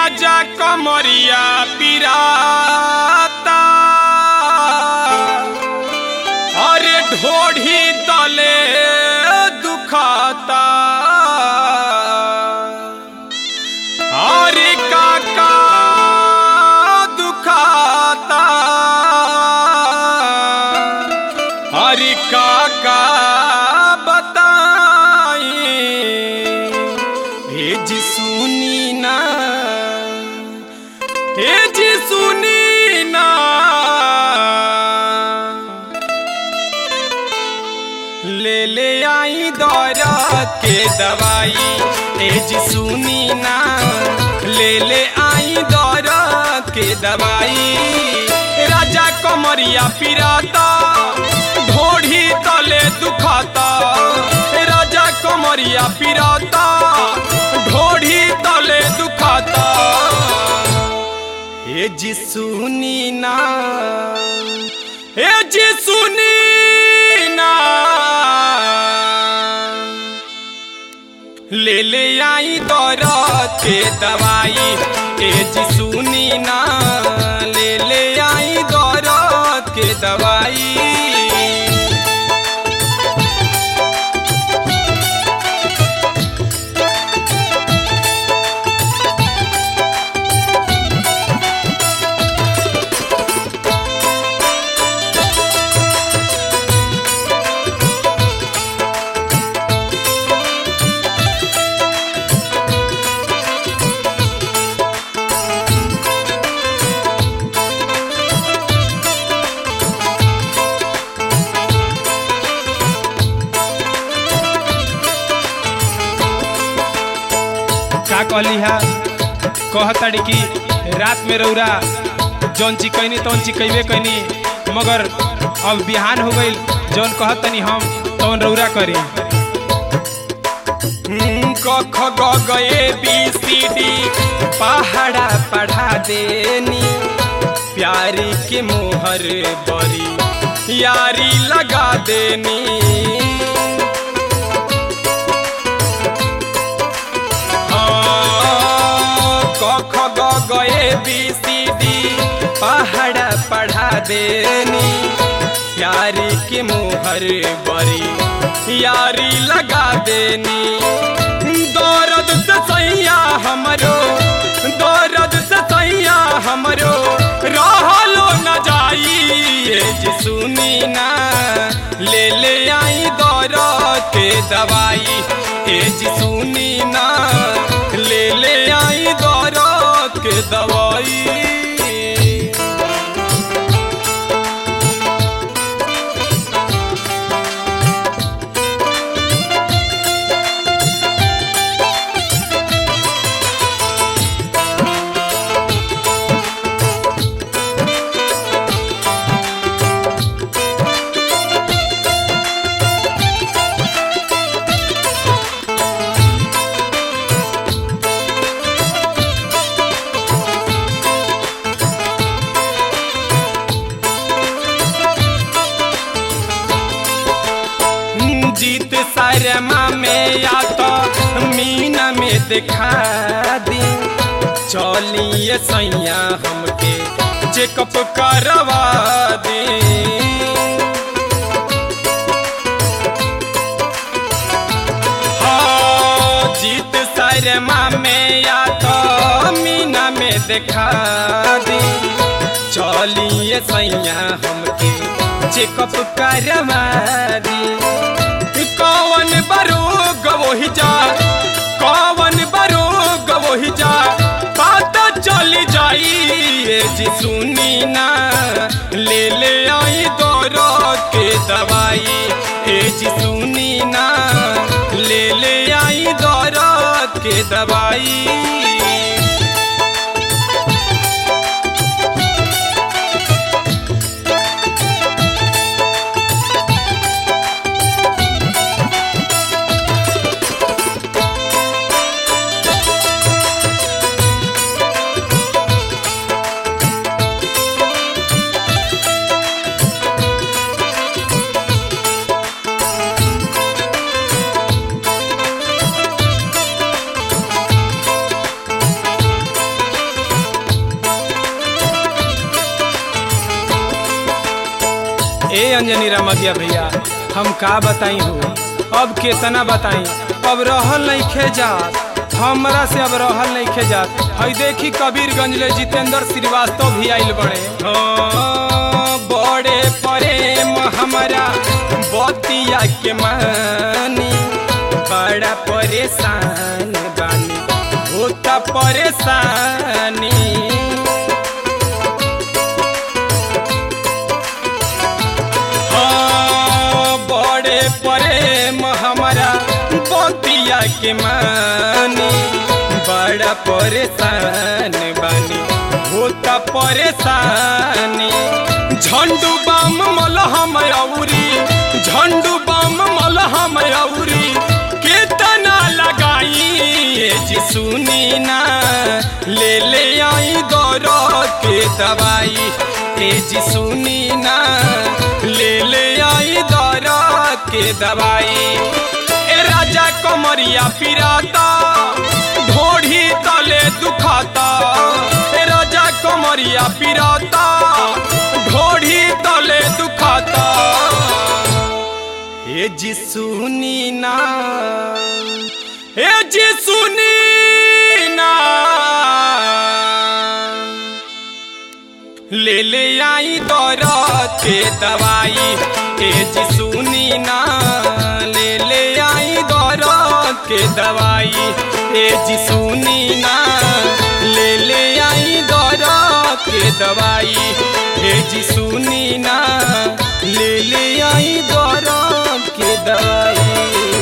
राजा कमरिया पिराता अरे ढोढ़ी तले दुखाता अरे काका दुखाता अरे काका बताई हे जी सुनी ना हे जी सुनी ना ले ले आई दौरत के दवाई हे जी सुनी ना ले ले आई दौरत के दवाई राजा कमरिया पिराता ढोढ़ी तले दुखाता राजा कमरिया पिराता ढोढ़ी तले दुखाता हे जी सुनी ना हे जी सुनी ना ले ले आई दौरत के दवाई हे जी सुनी ना ले ले आई दौरत के दवाई का कहली हा कहताड़ी कि रात में रौरा जौन ची कैनी तौन ची कैबे कैनी मगर अब बिहान हो गई जौन कहतनी हम तौन रौरा करी क ख ग ग ए बी सी डी पहाड़ा पढ़ा देनी प्यारी के मोहर बरी यारी लगा देनी क ख ग ग ए बी सी डी पहाड़ा पढ़ा देनी यारी के मोहर बरी यारी लगा देनी दौरद से सैया हमरो दौरद से सैया हमरो रहलो न जाई ये जी सुनी ना ले ले आई दौरद के दवाई ए जी सुनी ना ले ले आई दौरद के दवाई जीत शर्मा में या तो मीना में दिखा दी चलिए सैया हमके चेकअप करवा दी हाँ, जीत शर्मा में या तो मीना में दिखा दी चलिए सैया हमके चेकअप करवा दी कौन बरोग वही जा कौन बरोग वही जा पता चली जाई ये जी सुनी ना ले ले आई दौरो के दवाई ए जी सुनी ना ले ले आई दौरो के दवाई अंजनी रमगिया भैया हम का बताई हो अब केतना बताई अब रहल नहीं खे जात हमरा से अब रहल नहीं खे जात हई देखी कबीरगंज ले जितेंद्र श्रीवास्तव भी आइल बड़े हाँ, बड़े प्रेम हमारा बतिया के मानी बड़ा परेशान बानी होता परेशानी हाँ, बड़े प्रेम हमारा बतिया के मानी बड़ा परेशान बानी होता परेशानी झंडू बम मलहम औरी झंडू बम मलहम औरी केतना लगाई ए जी सुनी ना ले ले आई दौर के दवाई ए जी सुनी ना ले ले आई दौर के दवाई ए राजा कमरिया पिराता ढोढ़ी तले दुखाता ए राजा कमरिया पिराता ढोढ़ी तले दुखाता ए जी सुनी ना ए जी सुनी ना ले ले आई दौरा के दवाई ए जी सुनी ना ले ले आई दौरा के दवाई ए जी सुनी ना ले ले आई दौरा के दवाई ए जी सुनी ना ले ले आई दौरा के दवाई